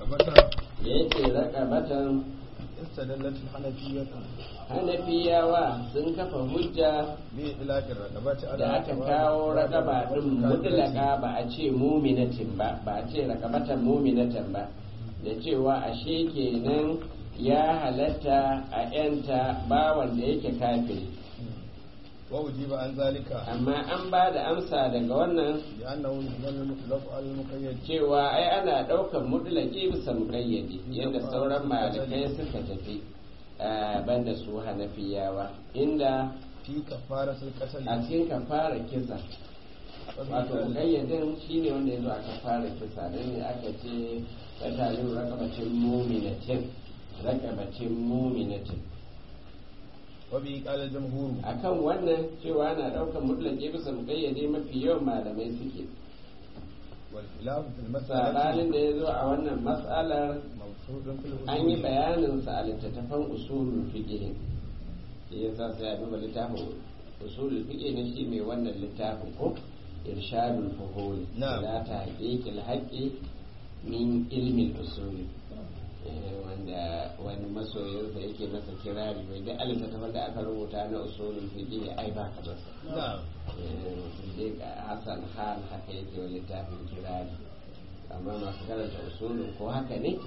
رقبة da yake raƙabatan استدلت الحنفية hanafiyawa sun kafa hujja بإطلاق الرقبة على da aka kawo raƙaba ɗin mutlaka ba a ce muminatin ba ba a ce raƙabatan muminatin ba da cewa ashe kenan ya halatta a yanta bawan da yake kafiri وأجيب عن ذلك amma an ba da amsa daga wannan بأنه يحمل المطلق على المقيد cewa ai ana ɗaukar mutlaki bisa muƙayyadi yadda sauran malikai suka tafi a banda su hanafiyawa inda في كفارة القتل a cikin kafara kisa wato muƙayyadin shine wanda ya zo a kafara kisa don ne aka ce tsakanin rakabacin muminatin rakabacin muminatin وبه قال الجمهور akan wannan cewa ana ɗaukar mutlaki bisa muƙayyade mafi yawan malamai suke والخلاف في sabanin المسألة da ya zo a wannan matsalar مبسوط في an yi الأصول bayaninsa a littattafan usulul fiqh shi yasa sai a duba littafin usulul fiqh ne shi mai wannan littafin ko irshadul fuhul Na'am. ila tahqiqil haqqi min ilmi usul wanda wani masoyinsa yake masa kirari mai da littattafan da aka rubuta na usulul fiqh ai ba ka masa نعم dai Hassan Han haka yake wa littafin kirari amma masu karanta usulun ko haka ne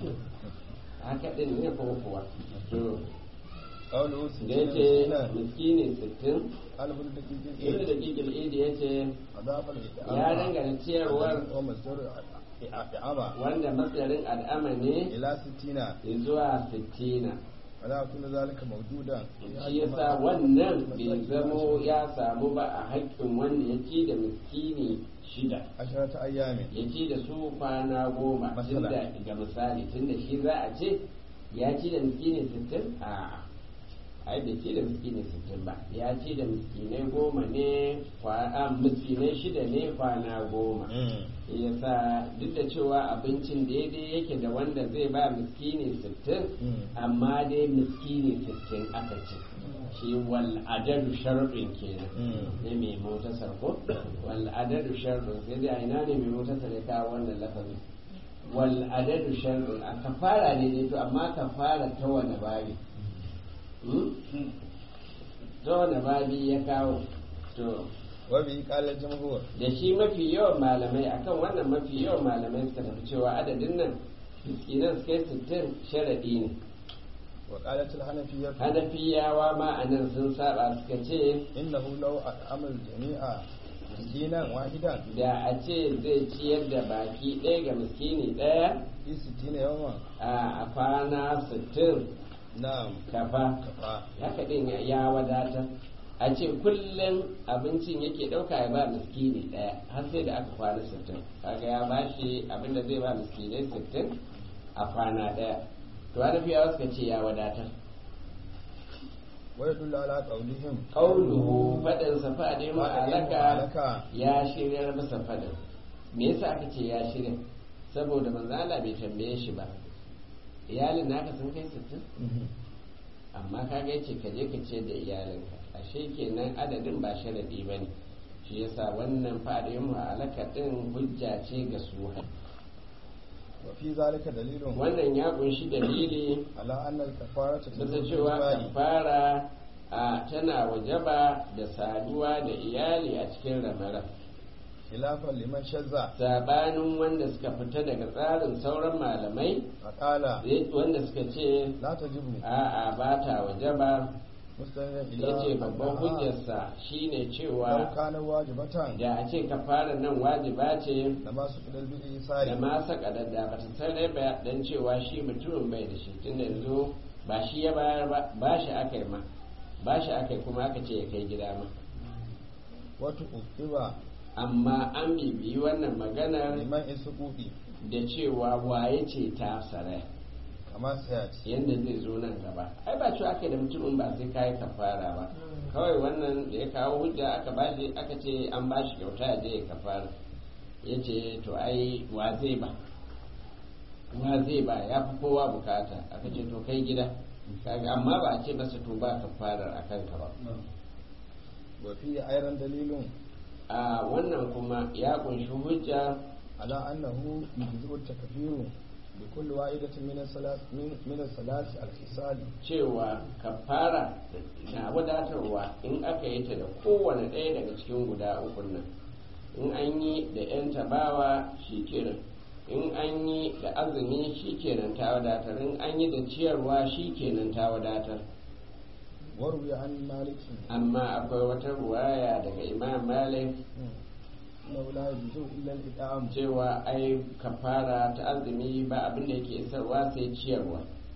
haka din ne ko kuwa to قوله da yace سنة miskini sittin قال ابن دقيق ibnu da kikil idi yace أضاف ya dangana ciyarwar ومصدر إعامة wanda matsarin al'ama ne إلى ستين zuwa sittina ولا كل ذلك موجودا shi yasa wannan bai zamo ya samu ba a haƙƙin wanda ya ci da miskini shida عشرة أيام ya ci da su kwana goma Masala. tunda ga misali tunda shi za a ce ya ci da miskini sittin a ai bai ci da miskini sittin ba ya ci da miskinai goma ne kwana miskinai shida ne kwana goma yasa duk da cewa abincin daidai yake da wanda zai ba miskini sittin amma dai miskini sittin aka ce shi wal adadu sharɗin kenan ne mai motasar ko wal adadu sharɗin sai dai a ina ne mai motasar ya kawo wannan lafazin wal adadu sharɗin a kafara ne dai to amma kafara ta wani babi Hmm? ta wani babi ya kawo to وبه قال الجمهور da shi mafi yawan malamai akan wannan mafi yawan malamai suka tafi cewa adadin nan miskinan su kai sittin sharaɗi ne وقالت الحنفية hanafiyawa ma a nan sun saba suka ce إنه لو أطعم الجميع مسكينا واحدا da a ce zai ciyar da baki ɗaya ga miskini ɗaya في ستين يوما a kwana sittin نعم kafa كفى haka ɗin ya wadatar a ce kullum abincin yake ɗauka ya ba miskini ɗaya har sai da aka kwana sittin kaga ya bashi abinda zai ba miskinai sittin a kwana ɗaya to hanafiyawa suka ce ya wadatar ويدل على قولهم ƙauluhu faɗinsa faɗe ma'alaka alaka ya shiryar masa faɗin me yasa aka ce ya shirya saboda manzo Allah bai tambaye shi ba iyalin naka sun kai sittin amma kaga yace ka je ka ce da iyalinka ashe kenan adadin ba sharadi bane shi yasa wannan faɗe ma'alaka din hujja ce ga su وفي ذلك دليل wannan ya kunshi dalili على أن الكفارة bisa تجوز cewa بالإجماع kafara a tana wajaba da saduwa da iyali a cikin ramadan خلافا لمن شذ sabanin wanda suka fita daga tsarin sauran malamai فقال wanda suka ce لا تجب a'a ba ta wajaba مستند ya ce إلى babban أنها hujjarsa shine لو cewa كان واجبة da a ce kafara nan wajiba ce لما سقط da بالإيسار ma sakadadda ba ta sanar ba dan cewa shi mutumin bai da shi tunda yanzu ba shi ya bayar ba ba shi aka yi ma ba shi aka yi kuma aka ce ya kai gida ma وتؤثر amma an bibiyi wannan maganar لمن السقوط da cewa waye ce ta saraya كما سيأتي yadda zai zo nan gaba ai ba cewa aka da mutumin ba sai kayi kafara ba kawai wannan da ya kawo hujja aka bashi aka ce an bashi kyauta ya je ya kafara ya ce to ai wa zai ba wa zai ba ya fi kowa bukata aka ce to kai gida kaga amma ba a ce masa to ba kafarar a kanka ba وفيه أيضا دليل a wannan kuma ya kunshi hujja على أنه يجزئ التكفير بكل واحدة من الثلاث من من الثلاث الخصال cewa kafara na wadatarwa in aka yi ta da kowane ɗaya daga cikin guda ukun nan in an yi da 'yan tabawa shi kenan in an yi da azumi shi kenan ta wadatar in an yi da ciyarwa shi kenan ta wadatar وروي عن مالك amma akwai wata ruwaya daga imam malik أنه لا يجوز إلا الإطعام cewa ai kafara ta azumi ba abin da yake isarwa sai ciyarwa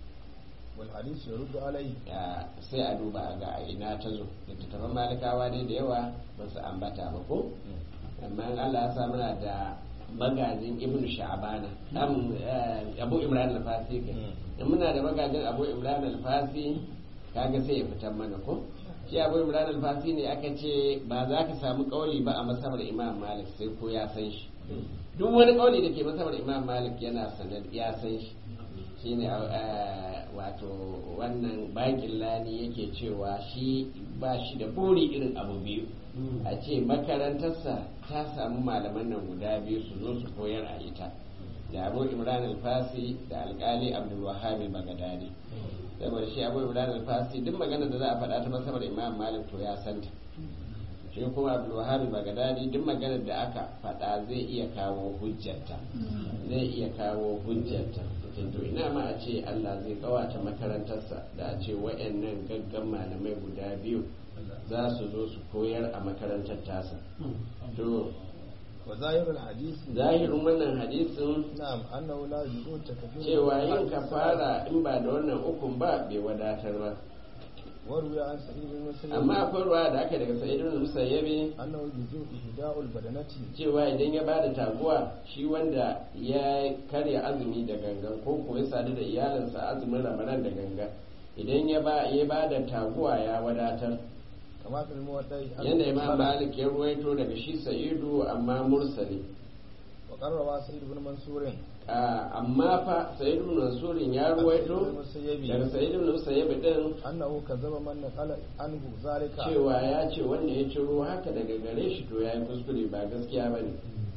والحديث يرد عليه Ya, sai a duba a ga a ina ta zo littattafan malikawa dai da yawa ba su ambata ba ko amma in Allah ya sa muna da magajin ibn sha'bana am eh, abu imran al-fasi kai in muna da magajin abu imran al-fasi kaga sai ya fitar mana ko shi abu imran al-fasi ne aka ce ba za ka samu kauli ba a masabar imam malik sai ko ya san shi duk wani kauli da ke masabar imam malik yana sanar ya san shi shine eh, wato wannan bakin lani yake cewa shi ba shi da buri irin abu biyu a ce makarantarsa ta samu malaman nan guda biyu su zo su koyar a ita da abu imran alfasi da alkali abdulwahab bagadadi saboda shi abu imran alfasi duk magana da za a faɗa ta masabar imam malik to ya santa shi kuma abdulwahab bagadadi duk maganar da aka faɗa zai iya kawo hujjarta zai iya kawo hujjarta to ina ma a ce Allah zai kawata makarantarsa da a ce wayannan gaggan malamai guda biyu za su zo su koyar a makarantar tasa to وظاهر الحديث zahirin wannan hadisin نعم أنه لا يجوز تكفير cewa yin kafara in ba da wannan ukun ba bai wadatar ba وروي عن سعيد بن مسيب amma akwai ruwa da aka daga sa'idun musayyabi أنه يجوز إهداء البدنة cewa idan ya bada taguwa shi wanda ya karya azumi da gangan ko ko ya sadu da iyalinsa azumin ramadan da gangan idan ya ba ya bada taguwa ya wadatar كما في الموضع yanda imam malik ya ruwaito daga shi sa'idu amma mursali وقرر سعيد بن منصور Ah, amma fa sa'idu ibn mansurin ya ruwaito daga sa'idu ibn musayyib din أنه كذب من نقل عنه ذلك cewa ya ce wanda ya ciro haka daga gare shi to ya yi kuskure ba gaskiya ba ne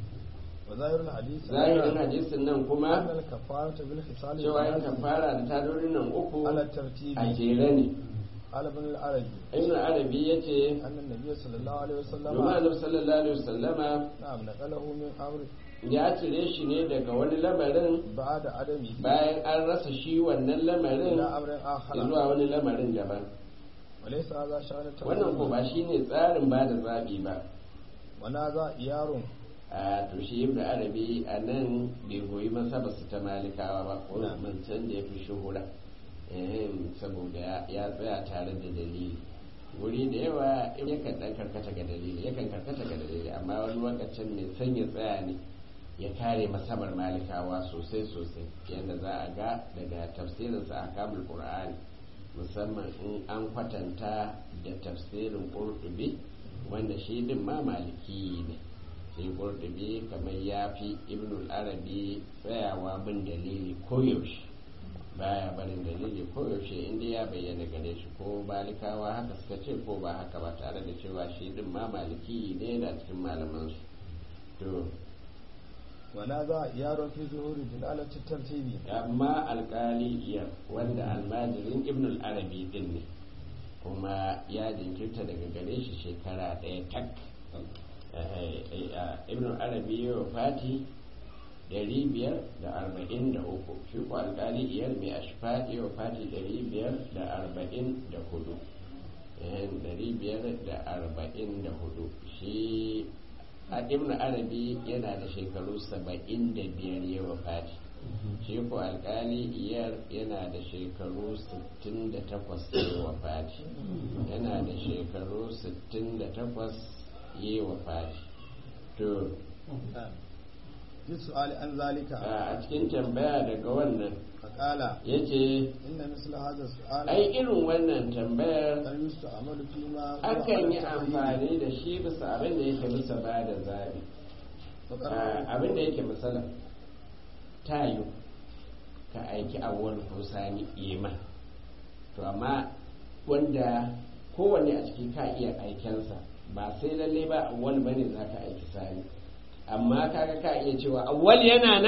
وظاهر الحديث zahirin hadisin nan أن kuma الكفارة بالخصال cewa yin الثلاث kafara da tadorin nan uku على الترتيب a jere ne قال ابن العربي ibn arabi ya ce أن النبي صلى الله عليه وسلم domin annabi sallallahu alaihi wasallama نعم نقله من أمر ya cire shi ne daga wani lamarin بعد عدمه bayan an rasa shi wannan lamarin إلى أمر آخر zuwa wani lamarin daban وليس هذا شأن wannan ko ba التوحيد shine tsarin ba da zaɓi ba ونهذا إيار a to shi ibn arabi a nan bai goyi masa ba su ta malikawa ba ko Na'am. mancan da ya fi shuhura Ehem, saboda ya- ya tsaya tare da dalili wuri da yawa yakan dan karkata ga dalili yakan karkata ga dalili amma wani lokacin mai son ya tsaya ne ya kare masabar malikawa sosai sosai yadda za a ga daga tafsirinsa a kamul qur'ani musamman in an kwatanta da tafsirin qurtubi wanda shi din ma maliki ne sai qurtubi kamar ya fi ibnul arabi tsayawa bin dalili koyaushe baya barin dalili koyaushe inda ya bayyana gare shi ko malikawa haka suka ce ko ba haka ba tare da cewa shi din ma maliki ne da cikin malamansu to ونهذا إيار في ظهور دلالة الترتيب amma alkali iya wanda almajirin ibn arabi din ne kuma ya jinkirta daga gare shi shekara ɗaya tak ibn arabi ya fati ɗari biyar da arba'in da uku shi ko alkali iyar mai ashfa ya fati ɗari biyar da arba'in da hudu ɗari biyar da arba'in da hudu shi a ibn arabi yana da shekaru saba'in da biyar ya wafati shi ko alkali iyar yana da shekaru 68 ya wafati yana da shekaru 68 ya wafati to في السؤال عن ذلك a cikin tambaya daga wannan فقال ya ce إن مثل هذا السؤال ai irin wannan tambayar قد يستعمل فيما هو akan على yi التقييد. amfani da shi bisa abin da yake bisa ba da zabi فقال abin da yake misala tayo ka aiki awwal ko sani ima to amma wanda kowanne a ciki ka iya aikensa ba sai lalle ba awwal bane za ka aiki sani amma kaga ka iya cewa awwal yana nan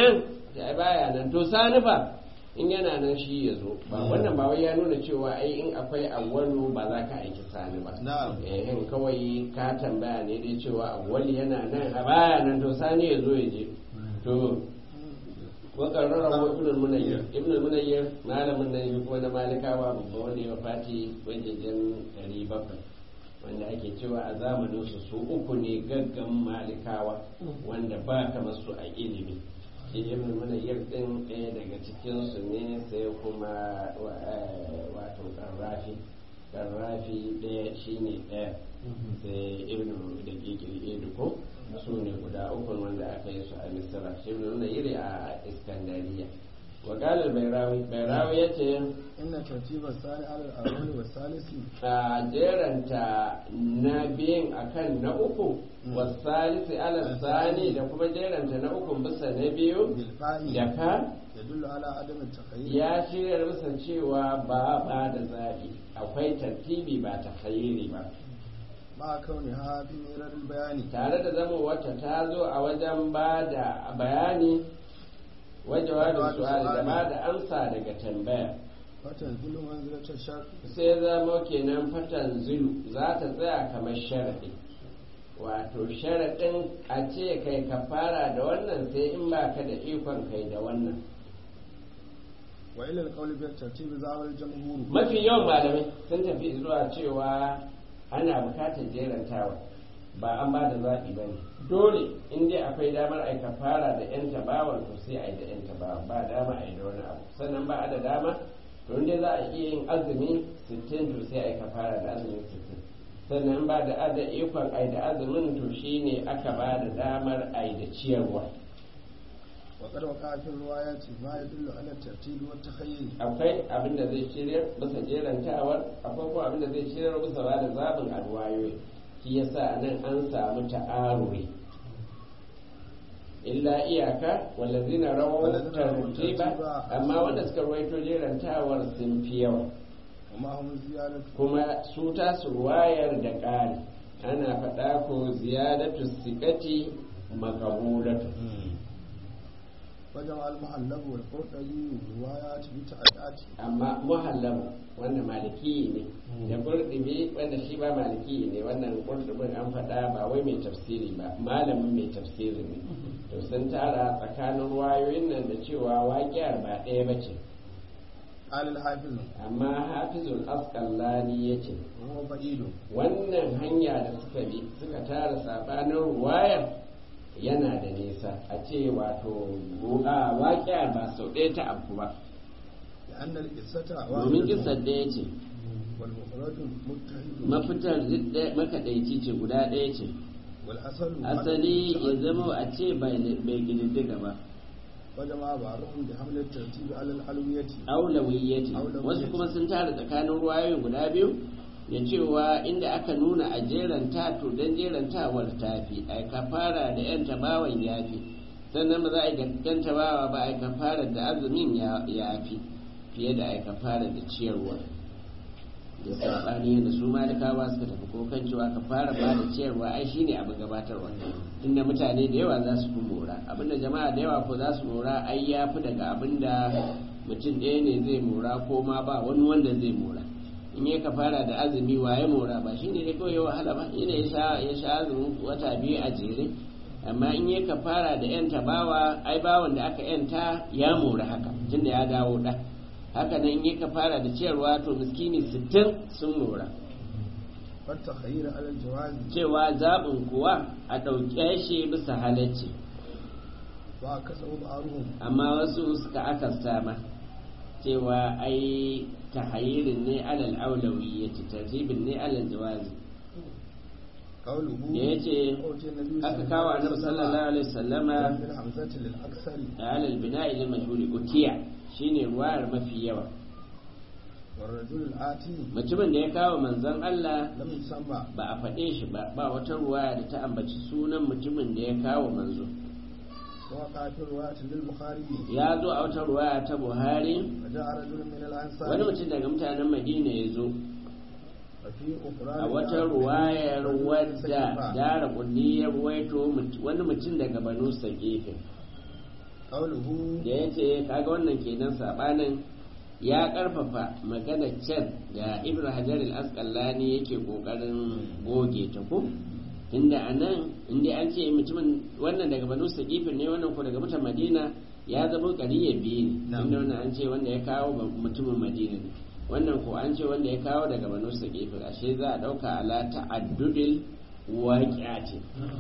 ai baya nan to sani fa in yana nan shi ya zo ba wannan ba wai ya nuna cewa ai in akwai awwalu ba za ka aiki sani ba Na'am. eh in kawai ka tambaya ne dai cewa awwali yana nan a baya nan to sani ya zo ya je to wakarrara wa ibn al-munayyir ibn al-munayyir malamin nan yi kuma na malikawa babba wanda ya fati wajejen 700 wanda ake cewa a zamanin su su uku ne gaggan malikawa wanda ba kamar su a ilimi shi ibn al-munayyir din ɗaya daga cikin su ne sai kuma wa- eh, wato karrafi karrafi ɗaya shine ɗaya sai ibn da kekiri ko su ne guda uku wanda aka yi su a misira shi ne nuna iri a iskandariya wa galar bairawi bairawi ya ce inna tartiba sani alal awwali wa salisi a jeranta na biyun akan na uku wasalisi ala sani da kuma jeranta na uku bisa na biyu bil fa'i da ka yadullu ala adam at-takhayyur ya shirya bisa cewa ba ba da zaɓi akwai tartibi ba ta ba ma kauniha fi mirar bayani tare da zama wata ta zo a wajen ba da bayani wajen da su'ali da ba da amsa daga tambaya watan zulu manzilatar shar sai zama kenan fatan zulu za ta tsaya kamar sharaɗi wato sharaɗin a ce kai ka fara da wannan sai in ba ka da ikon kai da wannan wa ila alqawli bi tartibi zawal jamhur mafi yawan malamai sun tafi zuwa cewa ana bukatar jerantawa ba an ba da zaɓi ba ne dole in dai akwai damar aika fara da yan tabawan to sai a yi da yan tabawan ba dama a yi da wani abu sannan ba a da dama to in dai za a iya yin azumi 60 to sai aika fara da azumin 60 sannan ba da ada ikon a yi da azumin to shine aka ba da damar a yi da ciyarwa wa qad waqa fi riwayati ma yadullu ala tartibi wa takhayyur akwai abin da zai shirya bisa jerantawar akwai kuma abin da zai shirya bisa ba da zaɓin alwayoyi shi yasa nan an samu ta'aruri illa iyaka wallazina rawaw Wallazina rawaw tartiba tartiba. amma wanda suka rawaito jerantawar sun fi yawa wa ma hum ziyadatu kuma su tasu ruwayar da ƙari ana faɗa ko ziyadatu sikati makabulatu وجمع المحلب والقرطبي روايات بتعدات amma muhallabu wanda maliki ne da kurdubi wanda shi ba maliki ne wannan kurdubin an faɗa ba wai mai tafsiri ba malamin mai tafsiri ne to sun tara tsakanin wayoyin nan da cewa waƙiyar ba ɗaya ba ce قال الحافظ amma hafizul asqalani ya ce وهو بعيد wannan hanya da suka bi suka tara sabanin ruwayar yana da nisa a ce wato a waƙiyar ba sau ɗaya ta abu ba لأن القصة domin kisar da ya ce والمفرد متحد mafitar duk ɗaya- makaɗaici ce guda ɗaya ce والأصل asali ya zama a ce bai bai ƙididdiga ba وجمع بعضهم بحمل الترتيب على الألوية aulawiyyati Aulawiyyati. wasu kuma sun tara tsakanin ruwayoyin guda biyu ya cewa inda aka nuna a jeranta to don jerantawar tafi a kafara da yan tabawan yafi sannan ba za a yi yan tabawa ba a kafara da azumin ya yafi fiye da a kafara da ciyarwa da sabani da su malikawa suka tafi ko kan cewa kafara ba da ciyarwa ai shine abin gabatarwa inda mutane da yawa za su fi mora abinda jama'a da yawa ko za su mora ai ya fi daga abinda mutum ɗaya ne zai mora ko ma ba wani wanda zai mora in ya kafara da azumi waye mora ba shine ne kawai ya wahala ba ina ya sha ya sha azumin wata biyu a jere amma in ya kafara da yan tabawa ai bawan da aka yanta ya mora haka tunda ya dawo da haka nan in ya kafara da ciyarwa to miskini sittin sun mora والتخيير على الجواز cewa zaɓin kuwa a ɗauke shi bisa halacci وعكسه بعضهم amma wasu suka akasta ma cewa ai tahayirin ne alal aulawiyyati tartibin ne alal jawazi قوله da yace أوتي النبي aka kawo annabi sallallahu alaihi wasallama بالحمزة للأكثر alal bina'i lil majhuli utiya shine ruwayar mafi yawa والرجل الآتي mutumin da ya kawo manzon Allah لم يسمى ba a faɗe shi ba ba wata ruwaya da ta ambaci sunan mutumin da ya kawo manzo ووقع في رواية للبخاري ya zo a wata ruwaya ta Buhari وجاء رجل من الأنصار wani mutum daga mutanen Madina ya zo وفي أخرى a wata ruwayar wadda dara kulli ya ruwaito mut- wani mutum daga banu sagefe قوله da ya ce kaga wannan kenan sabanin ya karfafa magana can da ibn hajar al-asqalani yake kokarin goge ta ko inda anan inda an ce mutumin wannan daga banu saqifin ne wannan ko daga mutan madina ya zama qariya biyu ne Na'am. inda wannan an ce wanda ya kawo ba- mutumin madina ne wannan ko an ce wanda ya kawo daga banu saqifin ashe za a dauka ala ta'addudil waqi'ati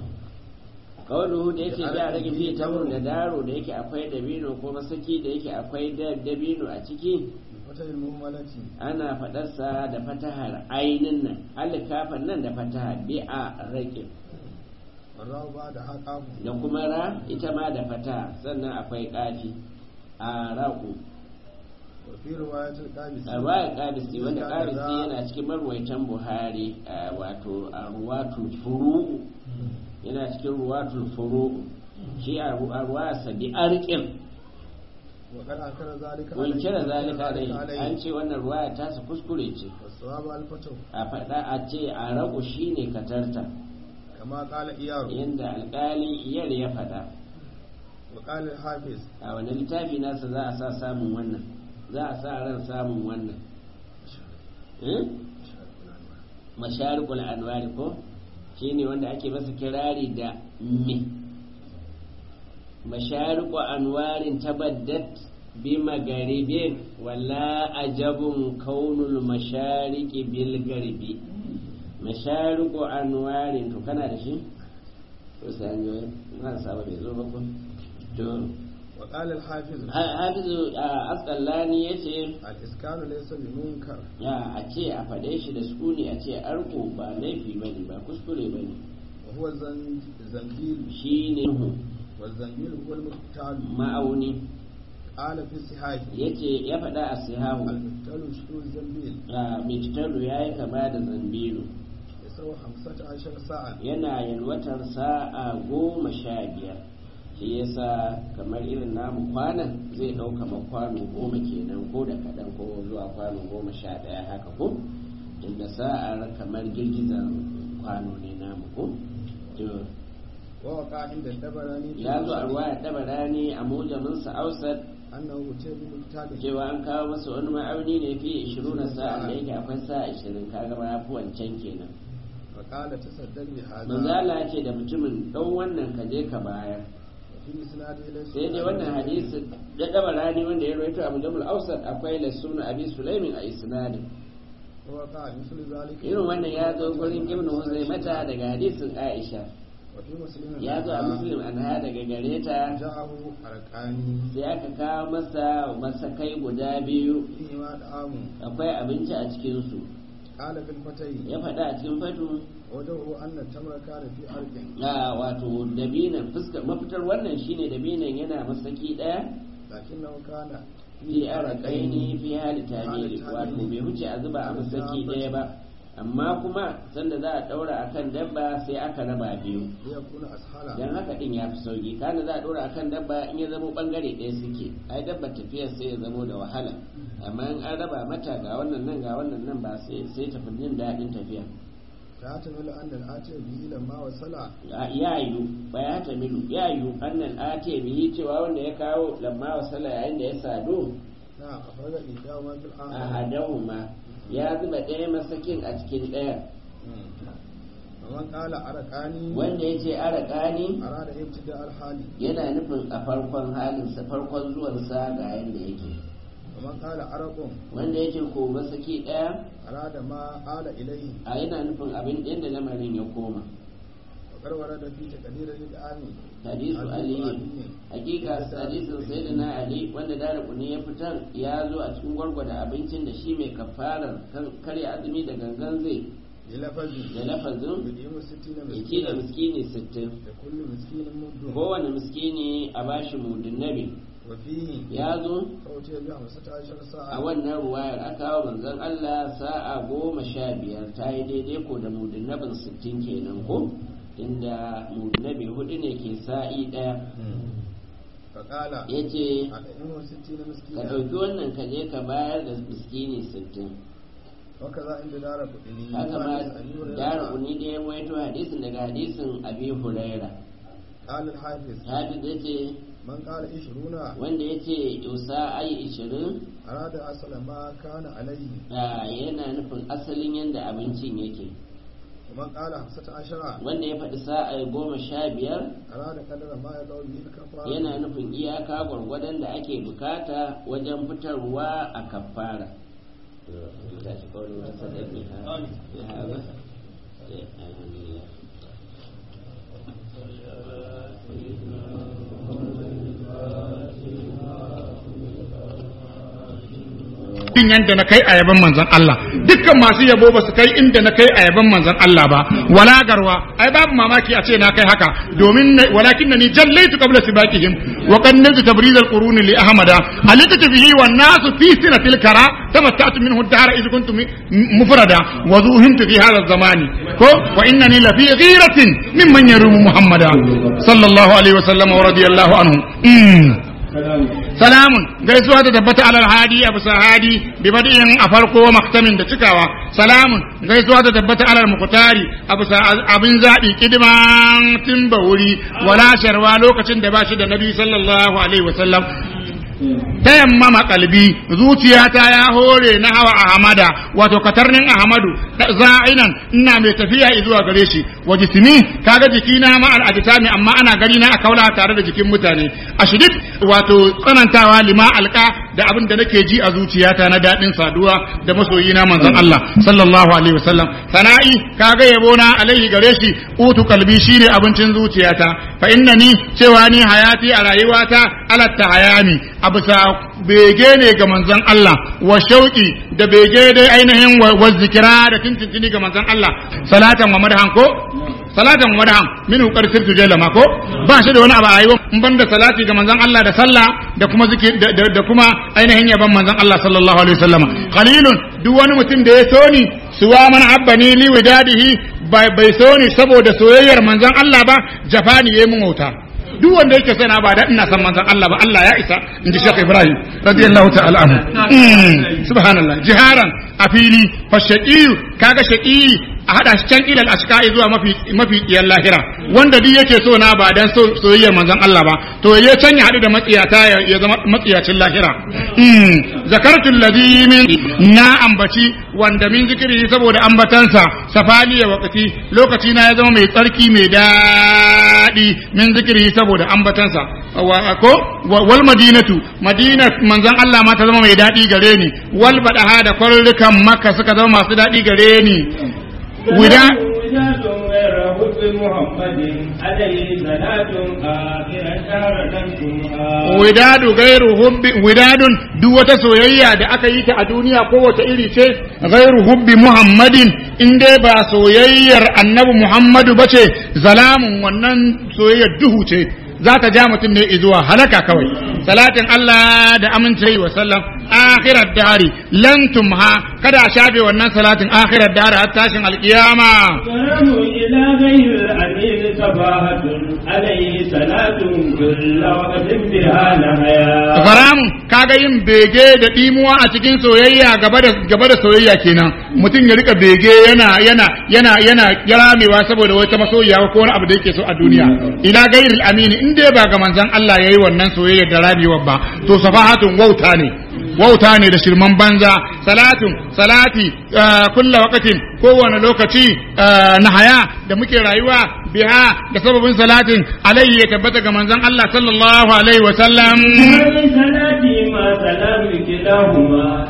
kawai da yake da rage fiye tamur da daro da yake akwai dabino ko masaki da yake akwai da- dabino a ciki فتح المهملة ana faɗarsa da fatahar ainin nan alikafan nan da fataha bi a rage والراء بعدها قاف da kuma ra ita ma da fataha sannan akwai ƙafi a raku وفي رواية القابس a ruwayar ƙabisi wanda ƙabisi yana cikin marwaitan buhari a wato a ruwatul furu'u yana cikin ruwatul furu'u shi a ru- a ruwayarsa bi arƙin وقد أنكر ذلك wankira zalika عليه dai an ce wannan ruwaya ta su kuskure ce والصواب الفتح a faɗa a ce a ragu shine katarta كما قال إياه yadda alƙali iyar ya faɗa وقال الحافظ a wani littafi nasa za a sa samun wannan za a sa ran samun wannan Eh? masharikul anwari ko shine wanda ake masa kirari da me mashariku anwarin tabaddat bi magaribin wala ajabun kaunul mashariki bil garbi mashariku anwarin to kana da shi to sai an yi na saba bai zo ba ko to وقال الحافظ hafizu asqalani yace الإسكان ليس بمنكر ya a ce a faɗe shi da sukuni a ce arko ba laifi ba ne ba kuskure ba ne وهو الزن- الزنبيل shi ne والزنبيل هو المقتال ma'auni قال في الصحاح ya ce ya faɗa a sihahu المقتال شنو الزنبيل a mitattalu ya yi kama da zambilu يسوى خمسة عشر ساعة yana yalwatar sa'a goma sha biyar shi yasa kamar irin namu kwanan zai ɗauka ma kwano goma kenan ko da kaɗan ko zuwa kwano goma sha ɗaya haka ko inda sa'ar kamar girgizar kwano ne namu ko to ووقع عند الدبراني في ya zo a المسند ruwa ɗaba rani a mujaminsa ausat أنه أتي بمقتال cewa an kawo masa wani ma'auni ne fi 20 sa'a da yake akwai sa'a 20 kaga ma yafi wancan kenan فقال تصدق بهذا manzala ce da mutumin ɗan wannan ka je ka bayar وفي إسناده ليس sai dai wannan hadisi da ɗaba rani wanda ya rawaito a mujamul ausat akwai lasuna abi sulaimin a isnadin ووقع مثل ذلك irin wannan ya zo gurin ibn huzaimata daga hadisin aisha وفي مسلم ya zo a muslim anha daga gare ta جاءه أركاني sai aka kawo masa masakai guda biyu فيهما طعام akwai abinci a cikinsu قال في الفتي ya faɗa a cikin fatu وجهه أن التمر كان في أرض a wato dabinan fuskar mafitar wannan shine dabinan yana masaki ɗaya لكنه كان fi araqaini fi hali tamiri wato bai wuce a zuba a masaki ɗaya ba amma kuma sanda za a ɗaura akan dabba sai aka raba biyu ليكون أسهل dan haka din ya fi sauki kana za a ɗora akan dabba in ya zamo bangare ɗaya suke ai dabba tafiyar sai ya zamo da wahala amma in an raba mata ga wannan nan ga wannan nan ba sai sai tafi jin daɗin tafiya فيحتمل أن الآتي به لما وصل ya yiwu ba ya tamilu ya yiwu annan ate bihi cewa wanda ya kawo lamma wasala yayin da ya sadu نعم أخرج إحداهما في a الآخر hadahuma ya zuba ɗaya masakin a cikin ɗaya ومن قال أركاني wanda ya ce araƙani أراد ابتداء الحال yana nufin a farkon halinsa farkon zuwansa ga yadda yake ومن قال أرق wanda ya ce ko masaki ɗaya أراد ما آل إليه a yana nufin abin yadda lamarin ya koma وقد ورد في تقدير الإدعام hadisu aliyu hakika hadisin sayyidina ali wanda dara kuni ya fitar ya zo a cikin gwargwada abincin da shi mai kafarar kan- karya azumi da gangan zai للفظ da lafazin بديم ستين ya ci da مسكينا miskini sittin لكل مسكين مد kowane miskini a bashi mudin nabi وفيه ya zo فأتي بخمسة عشر a ساعة wannan ruwayar aka kawo manzon Allah sa'a goma sha biyar ta yi daidai ko da mudin nabin sittin kenan ko inda mudin nabi hudu ne ke sa'i ɗaya فقال ya ce أطعمه ستين ka مسكينا ɗauki wannan ka je ka bayar da miskini sittin وكذا عند دار قطني haka ma dara uni da ya waito hadisin daga hadisin abi huraira قال الحافظ hafiz ya ce من قال عشرون wanda ya ce usa ai ishirin أراد أصل ما كان عليه a, yana nufin asalin yadda abincin yake ومن قال خمسة عشر wanda ya faɗi sa'a goma sha biyar أراد قدر ما يدور به الكفار yana nufin iyaka gwargwadon da ake bukata wajen fitarwa a kafara din yanda na kai a yaban manzon Allah dukkan masu yabo ba su kai inda na kai a yaban manzon Allah ba wala garwa ai babu mamaki a ce na kai haka domin walakin ni jallaitu qabla sibaqihim wa qannatu tabriz al-qurun li ahmada alikatu bihi wan nas fi sinatil kara tamatta'tu minhu ad-dahra idh kuntum mufrada wa zuhimtu fi hadha az-zamani ko wa innani la fi ghiratin mimman yarumu muhammada sallallahu alaihi wa sallam wa radiyallahu anhu Mm. salamun gaisuwa ta tabbata alal hadi a bisa hadi bi badi'in a farko maktamin da cikawa salamun gaisuwa ta tabbata alal mukutari a bisa abin zaɓi kidiman timba wuri wala sharwa lokacin da ba shi da nabi sallallahu alaihi wasallam ta yammama kalbi zuciyata ya hore na hawa ahmada wato katarnin ahmadu za'inan ina mai tafiya zuwa gare shi wa jismi kaga jikina ma al'aditami amma ana gani na a kaula tare da jikin mutane a shidid wato tsanantawa lima alka da abin da nake ji a zuciyata na daɗin saduwa da masoyina manzon Allah sallallahu alaihi wasallam sana'i kaga yabo na alaihi gare shi utu kalbi shine abincin zuciyata fa innani cewa ni hayati a rayuwata alatta hayami a bisa bege ne ga manzon Allah wa shauki da bege dai ainihin wa zikira da tintintini ga manzon Allah salatan wa madhan ko salatan wa madhan min hukar sirtu jalama ko ba shi da wani abu a rayuwa in banda salati ga manzon Allah da sallah da kuma zikir da kuma ainihin yaban manzon Allah sallallahu alaihi wasallama qalilun duk wani mutum da ya so ni suwa man abbani li widadihi bai so ni saboda soyayyar manzon Allah ba jafani yayi mun wauta duk wanda yake sana ba da ina san manzon Allah ba Allah ya isa inji Sheikh Ibrahim radiyallahu ta'ala anhu subhanallah jiharan a fili fa shaqiyu kaga shaqi a hada shi can ilal ashqai zuwa mafi mafi kiyan lahira wanda duk yake so na ba dan soyayyar manzon Allah ba to ya can ya hadu da matsiyata ya zama matsiyacin lahira zakartu alladhi min na ambaci wanda min zikiri saboda ambatansa safali ya waqti lokaci na ya zama mai tsarki mai daɗi min zikiri saboda ambatansa ko wal madinatu madina manzon Allah ma ta zama mai daɗi gare ni wal badaha da kwarurrukan makka suka zama masu daɗi gare ni wida widadu gairu hubbi widadun duk wata soyayya da aka yi ta a duniya ko wata iri ce gairu hubbi muhammadin in dai ba soyayyar annabi muhammadu bace zalamun wannan soyayyar duhu ce za ta ja mutum ne zuwa halaka kawai salatin Allah da amince wa sallam akhirat dari lan tumha kada a shafe wannan salatin akhirat dari har tashin alkiyama karamu ila ghayr anil sabahatun alayhi salatun kullu waqtin biha nahaya Garamu kaga yin bege da dimuwa a cikin soyayya gaba da gaba da soyayya kenan mutum ya rika bege yana yana yana yana kiramewa saboda wata masoyiya ko wani abu da yake so a duniya ila gairil amini in dai ba ga manzon Allah yayi wannan soyayya da rabewa ba to safahatun wauta ne wauta ne da shirman banza salatun salati kulla wakatin kowane lokaci na haya da muke rayuwa biha da sababin salatin alayhi ya tabbata ga manzon Allah sallallahu alaihi wa sallam salati ma salamu kilahuma